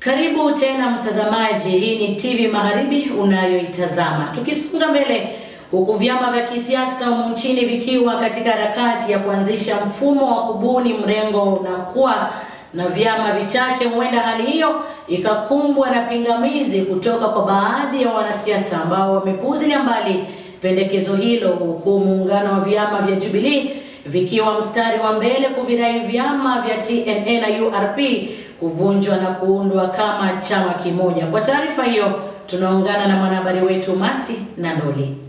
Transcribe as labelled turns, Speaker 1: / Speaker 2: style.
Speaker 1: Karibu tena mtazamaji, hii ni TV Magharibi unayoitazama. Tukisonga mbele, huku vyama vya kisiasa humu nchini vikiwa katika harakati ya kuanzisha mfumo wa kubuni mrengo na kuwa na vyama vichache, huenda hali hiyo ikakumbwa na pingamizi kutoka kwa baadhi ya wanasiasa ambao wamepuuzilia mbali pendekezo hilo, huku muungano wa vyama vya Jubilee vikiwa mstari wa mbele kuvirai vyama vya TNA na URP kuvunjwa na kuundwa kama chama kimoja. Kwa taarifa hiyo tunaungana na mwanahabari wetu Masi Nandoli.